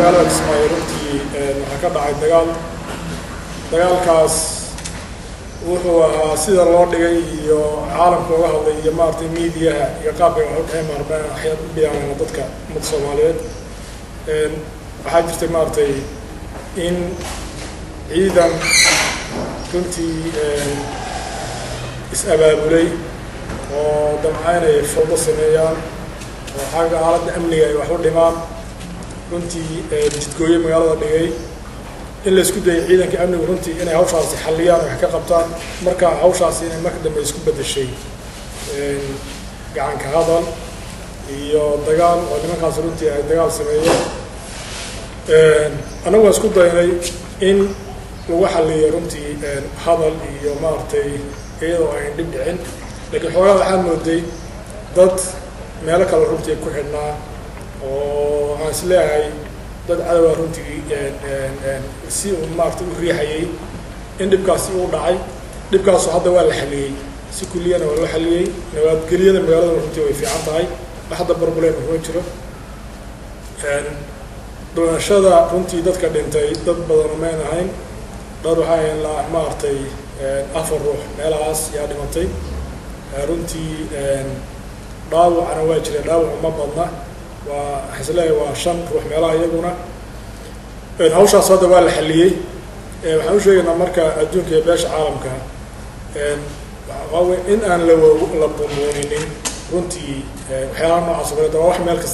magaalada kismaayo runtii waxaa ka dhacay dagaal dagaalkaas wuxuu ahaa sida loo dhigay iyo caalamka uga hadlay iyo maaragtay miidiyaha iyo qaabka wax u dhexey maarmeen waxyaad u biyaanayna dadka ummadda soomaaliyeed waxaa jirtay maaragtay in ciidan runtii is-abaabulay oo damcaynay fawdo sameeyaan oo xagga aaladda amniga ay wax u dhimaan runtii jidgooye magaalada dhigay in la isku dayay ciidanka amnigu runtii inay hawshaasi xalliyaan wax ka qabtaan marka hawshaasi inay marka dambe isku bedeshay gacanka hadal iyo dagaal oo nimankaas runtii ay dagaal sameeyeen annagu waan isku daynay in lagu xalliyo runtii hadal iyo maaragtay iyadoo ayn dhib dhicin laakiin xoogaa waxaa mooday dad meelo kale runtii ku xidhnaa oo waxaan is leeyahay dad cadowa runtii si uu maaragtay u riixayay in dhibkaasi uu dhacay dhibkaasu hadda waa la xaliyey si kulliyana waa loo xaliyey nabadgelyada magaalada runtii way fiican tahay wax hadda problem kuma jiro dhimashada runtii dadka dhintay dad badan mayn ahayn dad waxaa ahayn la maaragtay afar ruux meelahaas yaa dhimatay runtii dhaawacana waa jira dhaawacu ma badna waa waxaan isleeyahay waa shan ruux meelaha iyaguna hawshaas hadda waa la xaliyey waxaan u sheegaynaa marka adduunka iyo beesha caalamka waawe in aan la la bumbuuninin runtii waxyaalaha noocaas oo kaleeta waa wax meel kasta